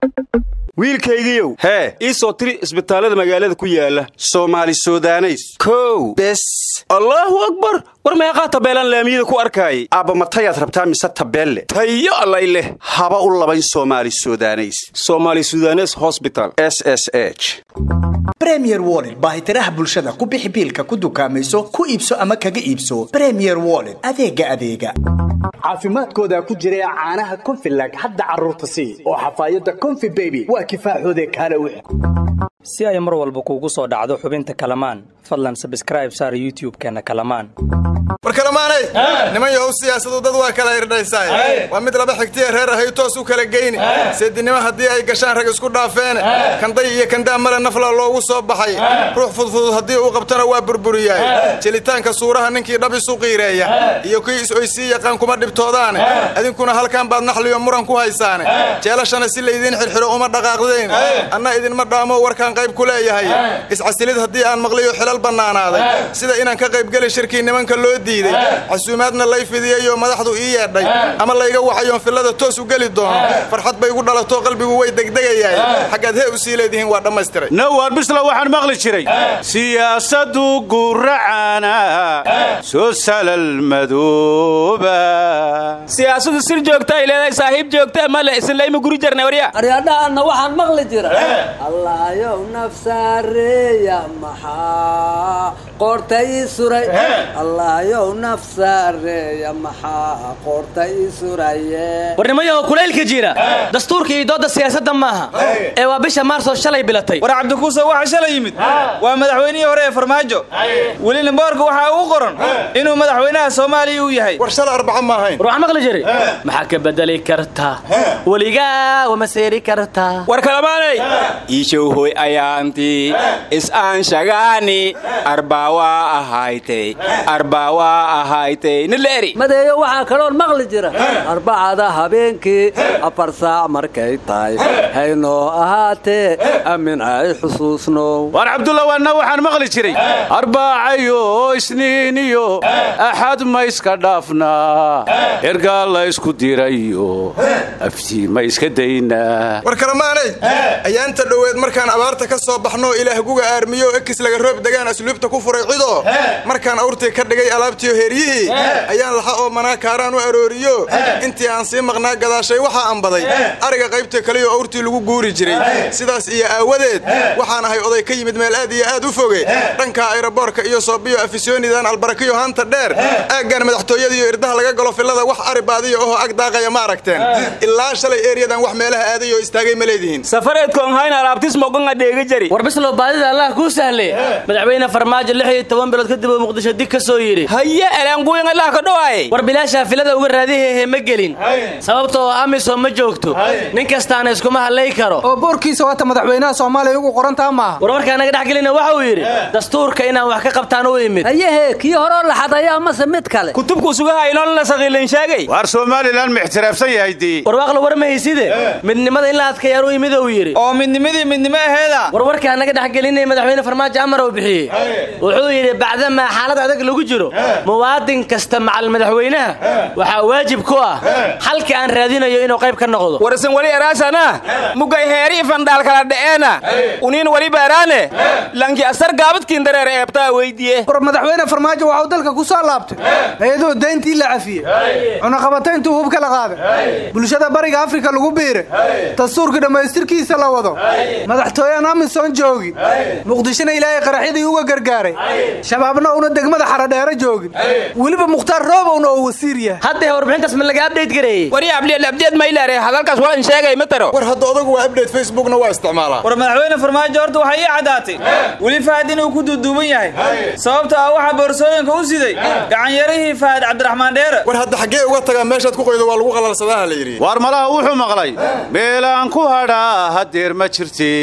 wiilkaygiiow hee ii soo tiri isbitaallada magaalada ku yaala soomaali sudaneys kow bes allaahu akbar war meeqaa tabeelaan laamiyada ku arkaayay aabba matayaad rabtaa mise tabeelle tayo allay leh haba u labayn soomaali sudaneys soomaali sudanes hosbital s s h bremier wollet baahitiraha bulshada ku bixi biilka ku dukaamayso ku iibso ama kaga iibso bremier wollet adeega adeega caafimaadkooda ku jira caanaha konfilag hadda carruurta sii oo xafaayadda konfi beby waa kifaaxoode kaale wix si ay mar walba kuugu soo dhacdo xubinta kalamaan fadlan sabskraib saar youtub-keenna kalamaan war kalamaanay niman yahow siyaasadu dad waa kala irdhaysaay waa mid laba xigtiya reer ahay toos u kala geyni seedinimo haddii ay gashaan rag isku dhaafeene kanday iyo kandaa male nafla loogu soo baxay ruux fudfudud haddii uu qabtana waa burburiyaay jelitaanka suuraha ninkii dhab isu qiireeya iyo kii is-oysii yaqaan kuma dhibtoodaane idinkuna halkan baad naxliyo muran ku haysaane jeelashana si laydiin xirxiro uma dhaqaaqdayn anna idinma dhaamo warkaan qayb ku leeyahay iscasilid haddii aan maqliyo xilal bannaanaaday sida inaan ka qaybgeli shirkii nimanka loo diiday casuumaadna lay fidiyeyoo madaxdu ii yeedhay ama layga wacayoon fillada toos u geli doono farxad bay igu dhalato qalbigu way degdegayaay xaggaad hee u sii leedihiin waa dhammaystiray nawar bisla waxaan maqli jiray siyaasadu guracana soo salal madooba siyaasadu sir joogta ay leedahay saaxiib joogta male islayma guri jarnay warya aryadhahanna waxaan maqli jira allaayow nafsaareeya maxaa qoorta ii suray allaayow nafsaareeya maxaa qoorta ii suraye warnimayaho kulaylka jira dastuurka iyo doodda siyaasadda maaha ee waa bisha maarso shalay bilatay war cabdikuusa waxa shalay yimid waa madaxweynihii hore ee farmaajo welina boorka waxaa ugu qoran inuu madaxweynaha soomaaliya uu yahay war shala arbaca ma ahayn war waxaan maqli jiray maxaa ka bedeli karta weligaa wama seeri karta war kalamaanay iishowhoy ayaantii is-aanshagaani arbaawaa ahaytay arbaawaa ahaytay nileeri madeeyo waxaa kaloon maqli jira arbacada habeenkii afar saac markay tahay haynoo ahaatee amin ay xusuusnow war cabdulla waanna waxaan maqli jiray arbaacayo isniiniyo axad ma iska dhaafnaa ergaa la ysku dirayo aftii ma iska daynaa war kalamaanay ayaanta dhoweed markaan abaarta ka soo baxnoo ilaah guga aarmiyo ekis laga roob degaan asluubta ku furay cidoo markaan awrtii ka dhigay alaabtiyo heeryihii ayaan laxa oo manaa kaaraan u arooriyo intii aan sii maqnaa gadaashay waxaa ambaday ariga qaybta kaliyo awrtii lagu guuri jiray sidaas iyo aawadeed waxaan ahay oday ka yimid meel aad iyo aad u foge dhanka ayroboorka iyo soobiyo afisyoonidan albarakiyo hanta dheer aaggan madaxtooyadiiyo irdaha laga galo fillada wax ari baadiya ohoo ag daaqaya ma aragteen ilaa shalay eeryadan wax meelaha aaday oo istaagay ma leedihiin safareedkoonhayn alaabtismogonga dheega jari war bislow baadida allah kuu sahle madaxweyne farmaajo lix iyo toban bilood kadib uu muqdisho dig ka soo yidhi haye elanguyin allah ka dhowaaye war bilaashaa filada uga raadihehe ma gelin sababtoo amisom ma joogto nin kastaana iskuma hadlay karo oo boorkiisa waata madaxweynaha soomaaliya ugu qorantaa maaha war markaa naga dhex gelina waxa uu yidhi dastuurka inaan wax ka qabtaan u imid hayehe kii horoo laxadaya amase mid kale kutubku sugahaynolna saqiilan sheegay waar somalilan ma ixtiraafsan yahay dii warwaaqla war ma hayside midnimada in la adkayaan u imid uu yidhi oo midnimadii midnimo aheeda war warkaa naga dhex gelinay madaxweyne farmaajo amar uu bixiyey wuxuu yidhi bacdamaa xaalad adag lagu jiro muwaadin kasta macal madaxweynaha waxaa waajib ku ah xalka aan raadinayo inuu qayb ka noqdo warsan wali eraasana mugay heerii fandhaal kala dha'eena uniin wali baaraane lanki asar gaabadkiin dareer eebtaa weydiye war madaxweyne farmaajo waxuu dalka ku soo laabtay iyadoo dayntii la cafiyey cunaqabatayntuu hubka la qaaday bulshada bariga afrika lagu biiray dastuurkii dhammaystirkiisa la wado madaxtooyaan amisom joogi muqdishona ilaahay qaraxyadii uga gargaaray shabaabna uuna degmada xaradheero joogin weliba mukhtaar roobowna oo wasiir yahay haddee warbixintaas ma laga abdhayt gareeyey wari abdeel abdeed maylaare hadalkaas walan sheegay ma taro war hadda odagu waa abdate facebookna waa isticmaalaa war madaxweyne farmaajo horta waxay ii caddaatay weli fahad inuu ku duuduuban yahay sababta ah waxaa boorsooyinka u siday gacanyarihii fahad cabdiraxmaan dheere war hadda xaggee uga tagaa meeshaad ku qoydo waa lagu qalalsadaha la yidhi waar malaha wuxuu maqlay meelaan ku hadhaa hadeer ma jirti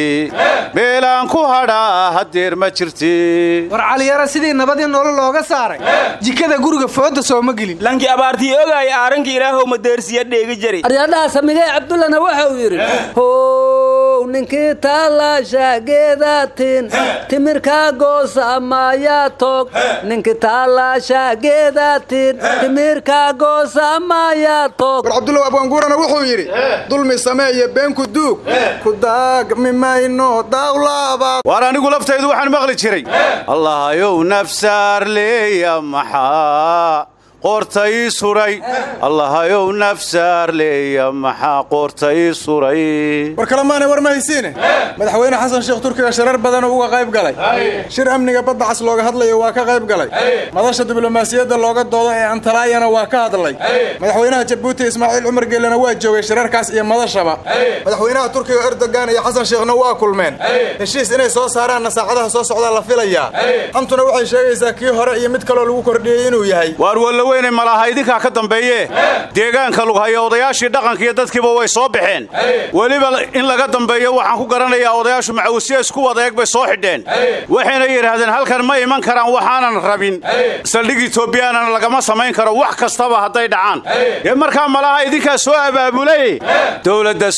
meelaan ku hadhaa hadeer ma jirti war caliyara sidii nabadii nolol looga saaray jikada guriga fooda sooma gelin lanki abaartii ogaaya aaranki ilaahow madeersiya dheegi jari aryadhaha samigee cabdullana waxa uu yidhi how ninkii taalaasha geedaatin timirkaa goosa maayaa tog ninkii taalaasha geedaatin timirkaa goosa maayaa tog war cabdullaw abwaanguurana wuxuu yidhi dulmi sameeye beenku duug ku daagmi mayno daawlaaba waar anigu laftaydu waxaan maqli jiray allahayow nafsaar leeya maxaa qoorta ii suray allahayow nafsaar leeya maxaa qoorta ii suray war kalemaanay war ma haysiine madaxweyne xasan sheekh turkiga shirar badanoo uga qayb galay shir amniga badda cas looga hadlayo waa ka qayb galay madasha diblomaasiyadda looga doodo ee antalaayana waa ka hadlay madaxweynaha jabuuti ismaaciil cumar geelena waa joogay shirarkaas iyo madashaba madaxweynaha turkiga erdogan iyo xasan sheekhna waa kulmeen heshiis inay soo saaraanna saacadaha soo socdaa la filayaa xantuna waxay sheegaysaa kii hore iyo mid kaloo lagu kordhiyey inuu yahay waar wallaweynay malaha idinkaa ka dambeeye deegaanka lughaya odayaashii dhaqanka iyo dadkiiba way soo baxeen weliba in laga dambeeyo waxaan ku garanayaa odayaashu macawusyo isku wadaeeg bay soo xidheen waxayna yidhaahdeen halkan ma iman karaan waxaanan rabin saldhig etoobiyaanana lagama samayn karo wax kastaba hadday dhacaan dee markaa malaha idinkaa soo abaabulay dowladda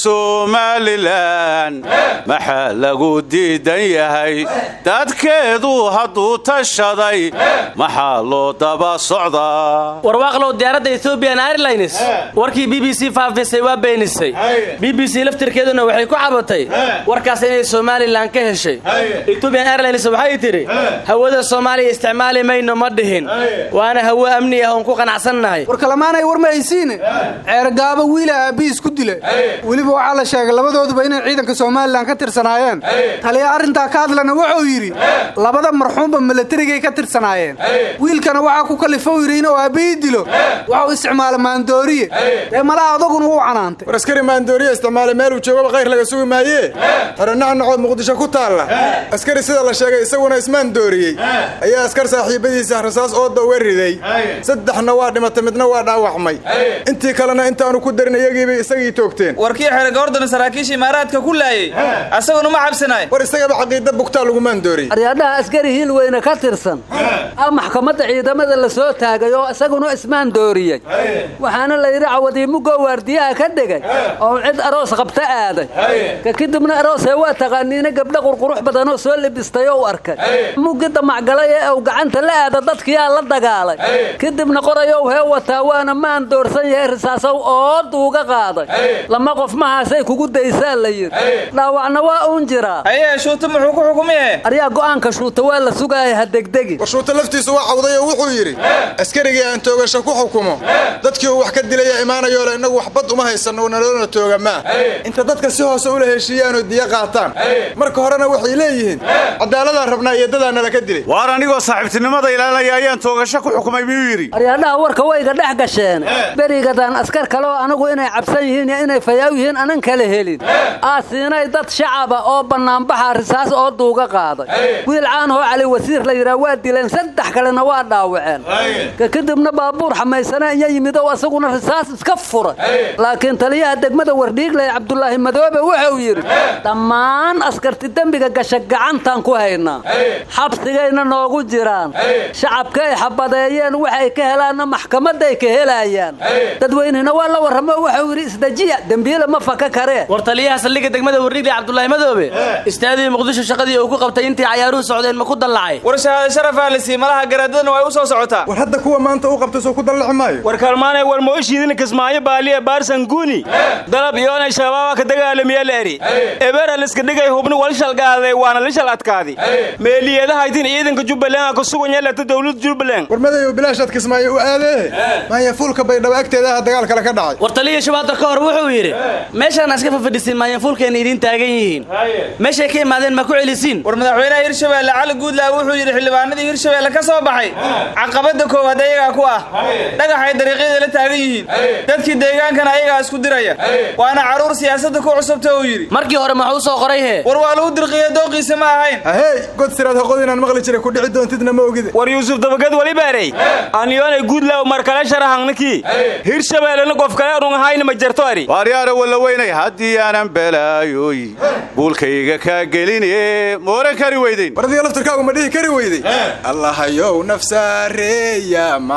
somalilan maxaa lagu diidan yahay dadkeedu hadduu tashaday maxaa loo daba socdaa warwaaqlow diyaaradda ethoobian airlines warkii b b c faafisay waa beenisay b b c laftirkeeduna waxay ku cabatay warkaas inay somalilan ka heshay ethoobian airlines waxay tidhi hawada soomaaliya isticmaali mayno ma dhihin waana hawo amni ah oon ku qanacsannahay war kalamaanay war ma haysiine ceergaabo wiila aabbihiis ku dila weliba waxaa la sheegay labadooduba inay ciidanka somalilan ka tirsanaayeen taliya arrintaa ka hadlana wuxuu yidhi labada marxuumba milatarigay ka tirsanaayeen wiilkana waxaa ku kalifou yidhi inuu aabbihii dilo waxuu isticmaala maandooriye dee malaha adaguna wuu canaantay war askari maandooriye isticmaalay meeluu joogaba khayr laga sugi maayee xerenacnacood muqdisho ku taalla askari sida la sheegay isaguna ismaandooriyey ayaa askar saaxiibadiisa rasaas ooda uga riday saddexna waa dhimatay midna waa dhaawacmay intii kalena intaanu ku darin iyagiibay isagii toogteen warkii xere gordon saraakiisha imaaraadka ku laayey asaguna ma cabsanaay war isagaba caqiida bugtaa lagu maandooriyey aryaadhaha askari hiil weyne ka tirsan a maxkamadda ciidamada la soo taagay oo isaguna ismaan dooriyey waxaana la yidhi cawadiimugo waardiyaha ka dhegay oo cid aroos qabta aaday ka kadibna aroosee waa taqaaniina gabdha qurqurux badanoo soo libistay oo u arkay muggi damacgalay ee uu gacanta la aada dadkiyaa la dagaalay kadibna qorayow hee wataa waana maan doorsan yahay risaasow ooduuga qaaday lama qof mahaasay kugu daysaa la yidhi dhaawacna waa uun jiraa ayee shuuta muxuu ku xukumiye aryaa go'aanka shuuta waa la sugaaya ha degdegi war shuuta laftiisu waa cawday oo wuxuu yidhi askarigii aan toogasho ku xukumo dadkii uu wax ka dilaya imaanayoole innagu wax bad uma haysanno naloona tooga maa inta dadka si hoose ula heshiiyaanoo diya qaataan marka horena waxay leeyihiin cadaaladaan rabnaa iyo dadaa nala ka dilay waar anigoo saaxiibtinimada ilaalinaya ayaan toogasho ku xukumay miyuu yidhi aryaadhaha warka wayga dhex gasheen berigadaan askar kaleoo anagu inay cabsan yihiin iyo inay fayaaw yihiin anan kala helin aa siinay dad shacaba oo bannaanbaxa risaas oo duuga qaaday wiil caanahoo cali wasiir la yidhaha waa dileen saddex kalena waa dhaawaceen ka kadibna baabuur xamaysana iya yimid oo asaguna risaas iska furay laakiin taliyaha degmada wardhiigley cabdulaahi madoobe wuxuu yidhi dhammaan askarti dembiga gasha gacantaan ku haynaa xabsigayna noogu jiraan shacabka ay xabadeeyeen waxay ka helaanna maxkamaday ka helayaan dadweynena waa la warramo wuxuu yidhi isdejiya dembiile ma faka karee war taliyaha saldhigga degmada wardhiigley cabdulaahi madoobe istaadii muqdisho shaqadii uu ku qabtay intii cayaaruhu socdeen ma ku dallacay war shahaado sharafaa la sii malaha garaadadana way u soo socotaa war hadda kuwa maanta u qabtay soo ku dallaci maayo war kalmaanay war mooshiidin kismaayo baaliya baarsan guuni dalab iyoonay shabaaba ka dagaalamiya leeri ebera liska dhigay hubni wal shalgaaday waana la shal adkaadi meeliyadahaytin ciidanka jubbaland ka suganya lata dowladda jubbaland war madayow bilaashaad kismaayo u aadee maayafuulka baydhabo agteedaha dagaal kale ka dhacay war taliya shabaada ka hor wuxuu yidhi meeshaan iska fafadhisin maayanfuulkeena idiin taagan yihiin meeshay ka imaadeen ma ku celisiin war madaxweynaha hirshabeelle cali guudlaa wuxuu yidhi xildhibaanadii hirshabeelle ka soo baxay caqabadda koowaad ayagaa ku ah dhagaxay dariiqyada la taagan yihiin dadkii deegaankana ayagaa isku diraya waana carruur siyaasadda ku cusubta uu yidhi markii hore maxuu soo qoray hee war waa lagu dirqiya dooqiisa ma ahayn ahey god siraad haqod inaan maqli jiray ku dhici doontidna ma ogide war yuusuf dabagad wali baarey aniyoonay guudlaaw markale sharahangnakii hirshabeellena qof kale anun ahayna ma jarto ari waaryaara wallaweynay haddii aanan balaayoy buulkayga kaa geline mooran kari weydayn war adiga laftirkaagu ma dhihi kari weyday allahayow nafsaareeya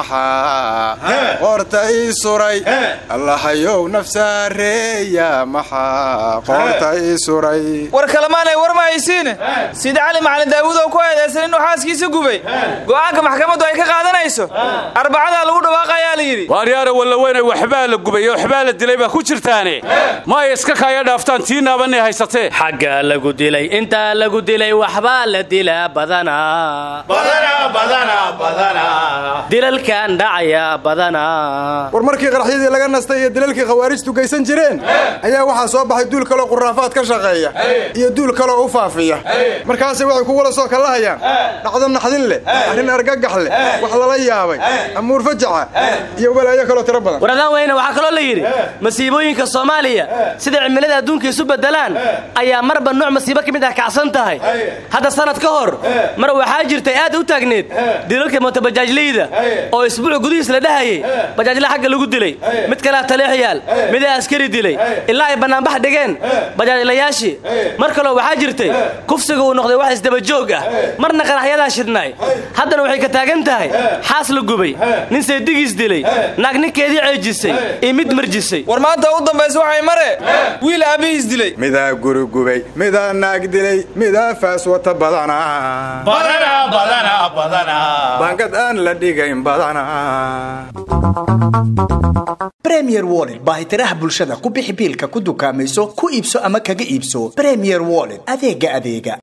maxaa qoorta ii suray allahayow nafsaareeya maxaa qoorta ii suray war kalemaanay war ma haysiine sida cali macalin daawuud oo ku eedaysan inuu xaaskiisa gubay go'aanka maxkamaddu ay ka qaadanayso arbacadaa lagu dhawaaqayaa la yidhi waaryaara wallaweyne waxbaa la gubay waxbaa la dilay baa ku jirtaane ma ay iska kaaya dhaaftaan tii naabanay haysatee xaggaa lagu dilay intaa lagu dilay waxbaa la dilaa badanaa dilalkan dhacaya badanaa war markii qaraxyadii laga nastay iyo dilalkii khawaarijtu geysan jireen ayaa waxaa soo baxay duul kaloo quraafaad ka shaqeeya iyo duul kaloo u faafiya markaasay waxay ku wala soo kallahayaan dhacdo naxdin leh arrin argagax leh wax lala yaabay amuur fajaca iyo walaayo kaloo tiro badan waradaan weyne waxaa kaloo la yidhi masiibooyinka soomaaliya sida cimilada adduunka isu beddelaan ayaa marba nooc masiibo ka mid ah kacsan tahay hadda sanad ka hor mar waxaa jirtay aad u taagneed dilalka mootobajaajleyda oo isbuuc gudihiis la dhahayay bajaajla xagga lagu dilay mid kalea taleex yaal midaa askari dilay ilaa ay bannaanbax dhigeen bajaajlayaashii mar kaloo waxaa jirtay kufsiga uu noqday wax isdabajoog ah marna qaraxyadaa shidnaay haddana waxay ka taagan tahay xaas la gubay nin seedigiis dilay naag ninkeedii ceejisay iyo mid marjisay war maanta u dambaysa waxay mare wiil aabbihiis dilay midaa guri gubay midaa naag dilay midaa faas wata badana bangad aan la dhigayn badana bremier wollet baahitiraha bulshada ku bixi biilka ku dukaamayso ku iibso ama kaga iibso bremier wollet adeega adeega